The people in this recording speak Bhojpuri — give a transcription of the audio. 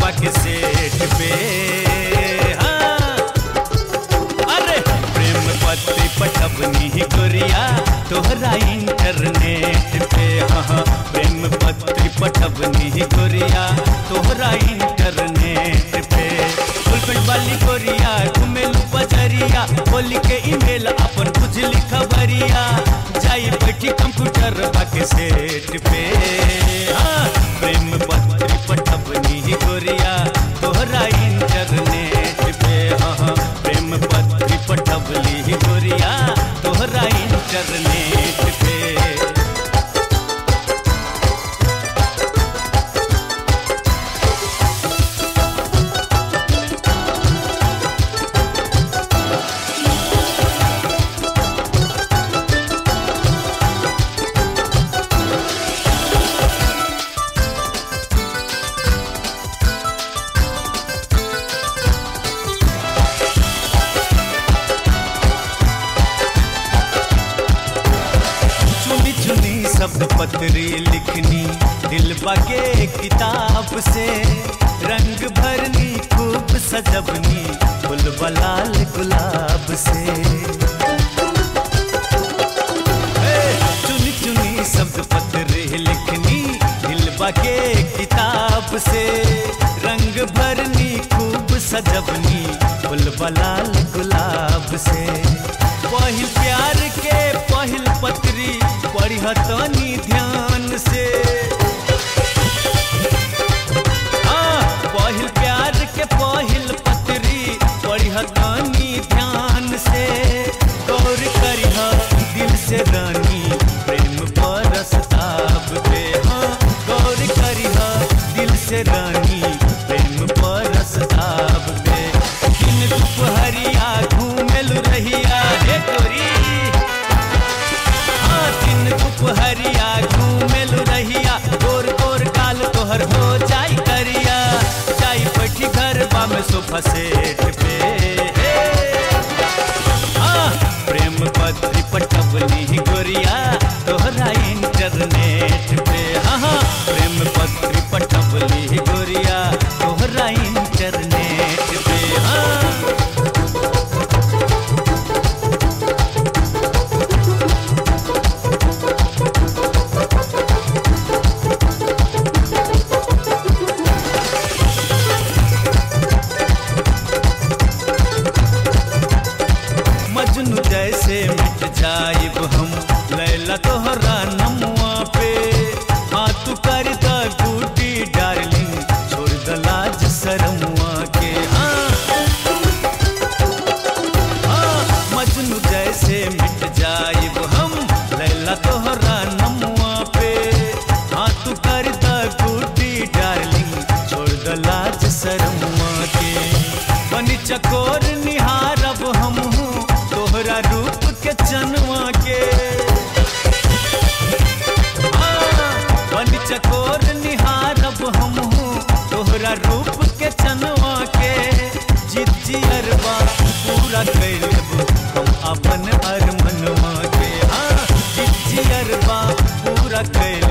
बाके सेठ पे हाँ। अरे प्रेम पत्री पठबनी गोरिया तोहरा इंटरनेट पे हाँ हाँ, प्रेम पत्री पठबनी गोरिया तोहरा इंटरनेट पे फुलपेट वाली गोरिया घुमेलू बजरिया बोली के ईमेल अपन बुझली खबरिया जाई बैठी कंप्यूटर बाके सेट पे हाँ, प्रेम पत्री पठबनी गोरिया तोहरा इंटरनेट पे हाँ हाँ, प्रेम पत्री पठबली गोरिया तोहरा इंटरनेट पे चुनी चुनी शब्द पत्री लिखनी दिल बगे किताब से रंग भरनी खूब सजबनी फुल बलाल गुलाब से ए, चुनी चुनी शब्द पत्री लिखनी दिल बगे किताब से रंग भरनी खूब सजबनी फुल बलाल गुलाब से पहिल प्यार के पहिल पत्री पढ़तनी ध्यान से हाँ, पहिल प्यार के पहिल पत्री पढ़तनी ध्यान से गौर करिह दिल से रानी प्रेम परस्ताब पे हाँ गौर करिह दिल से रानी प्रेम परस्ताब पे दिन दुपहरिया घूमेल रहिया हे गोरी हाँ, दिन दुपहरिया घूमेल रहिया गोर गोर काल तोहर हो जाई करिया जाई बैठी घर में सोफा सेट पे हाँ, प्रेम पत्री पठबनी गोरिया तोहरा इंटरनेट पे हाँ हाँ, प्रेम पत्री पठबली गोरिया तोहरा इंटरनेट पे हाँ मजनू जैसे मिट जाइब हम लैला तोहरा नमुआ पे हाँ तू कर द गुटी डार्लिंग छोड़ द लाज शरमुआ के हाँ हाँ मजनू जैसे मिट जाइब हम लैला तोहरा नमुआ पे हाँ तू कर द गुटी डार्लिंग छोड़ द लाज शरमुआ के बनी चकोर निहारब हम हूँ तोहरा रूप के चनवा के हाँ, बनी चकोर निहारब हम हूँ तोहरा रूप के चनवा के जिद जियरबा पूरा कैलब हम अपन अरमनवा के हाँ जिद जियरबा पूरा कैल